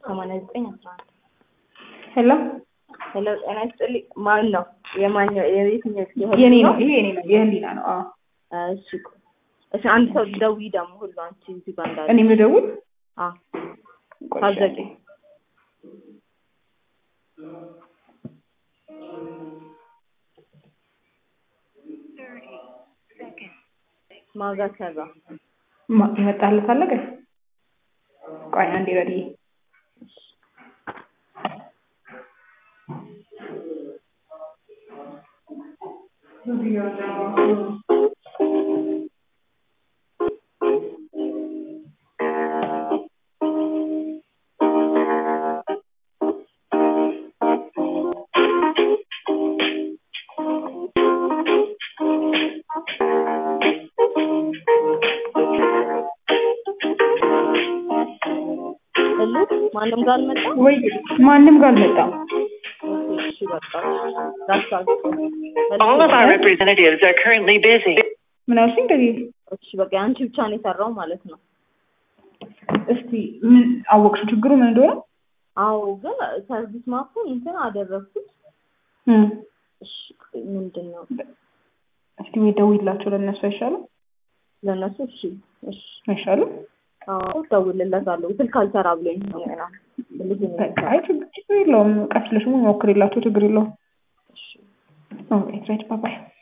ሰማንያ ዘጠኝ አስራ አንድ ሄሎ ሄሎ ጤና ይስጥልኝ ማን ነው የማንኛው የየትኛው የኔ ነው ይሄ የኔ ነው የህሊና ነው አዎ እሺ እሺ አንድ ሰው ደውዪ ደግሞ ሁሉ አንቺ እዚህ ጋር እንዳለ እኔ የምደውል አዎ ታዘቂ ማጋ ሰራ ማ- የመጣለት አለ ግን ቆይ አንዴ ረዲ ሁሉ ማንም ጋር አልመጣም ወይ ማንም ጋር አልመጣም እሺ በቃ ዳስታል All of our representatives are currently busy. ምን አልሽኝ እንደዚህ እሺ በቃ አንቺ ብቻ ነው የሰራው ማለት ነው እስቲ ምን አወቅሽው ችግሩ ምን እንደሆነ አዎ ግን ሰርቪስ ማፑን እንትን አደረግኩት እም፣ እሺ ምንድን ነው እስቲ ወይ ደውይላቸው ለእነሱ አይሻልም ለእነሱ እሺ እሺ አይሻልም አዎ እደውልለታለሁ ስልክ አልሰራ ብሎኝ ነው ገና ልጅ ነው በቃ አይ ችግር ችግር የለውም ቀስ ብለሽ ሞክሪላቸው ችግር የለውም እሺ ኦኬ ራይት ባይ ባይ